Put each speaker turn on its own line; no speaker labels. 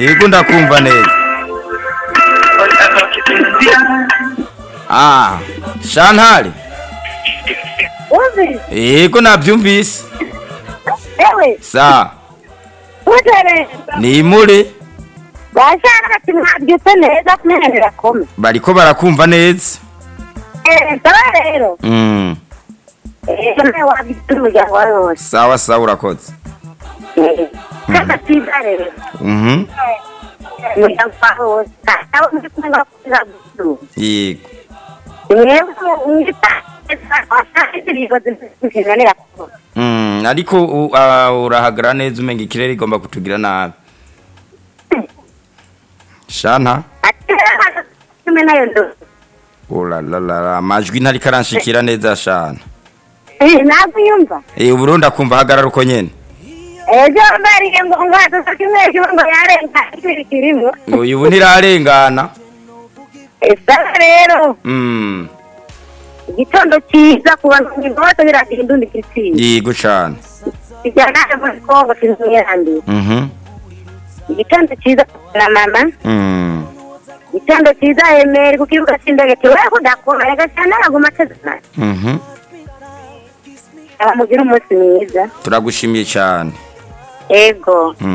yego ndakumva neza ah shantare
Uzi,
yego nabyumvise
ewe,
sa
utere,
ni muri
bashaka ati mwabyutse neza kumenya birakome.
bariko barakumva neza
Eh, sawa rero.
mm.
Eh, nawe wabyutse umuryango wawe wose.
sawa sawa urakoze
Eh, kaka cyiza rero.
mhm
Umuryango wawe wose. Nawe muri kumwe bakuza gusu.
yego
Mwebwe mwita washaka ibirigo zikinanira kuko.
mm. ariko u- ah, urahagara neza umenga ikirere igomba kutugira nabi shanta
Ati kumwe nayo ndo.
uralalala amajwi ntariko aranshikira neza shana
Eh, ntabwo yumva.
Eh, ubu ndakumva hagarara uko nyene
Ejo mbariye ngo ngazo kimwe ngo yarenga ikiri kirimo.
uyu ubu ntirarengana
Sawa rero.
mm.
igitondo cyiza ku bantu bose biragira indundi kitsinda
yego cane
kijyana muri kongo kinzuyandi
mhm
igitondo cyiza na mama
mm.
igitondo cyiza emeri ku kibuga cy'indege kiwe kudakoma reka cyane araguma atezana
mhm
abamugira umunsi mwiza
turagushimiye cane
ego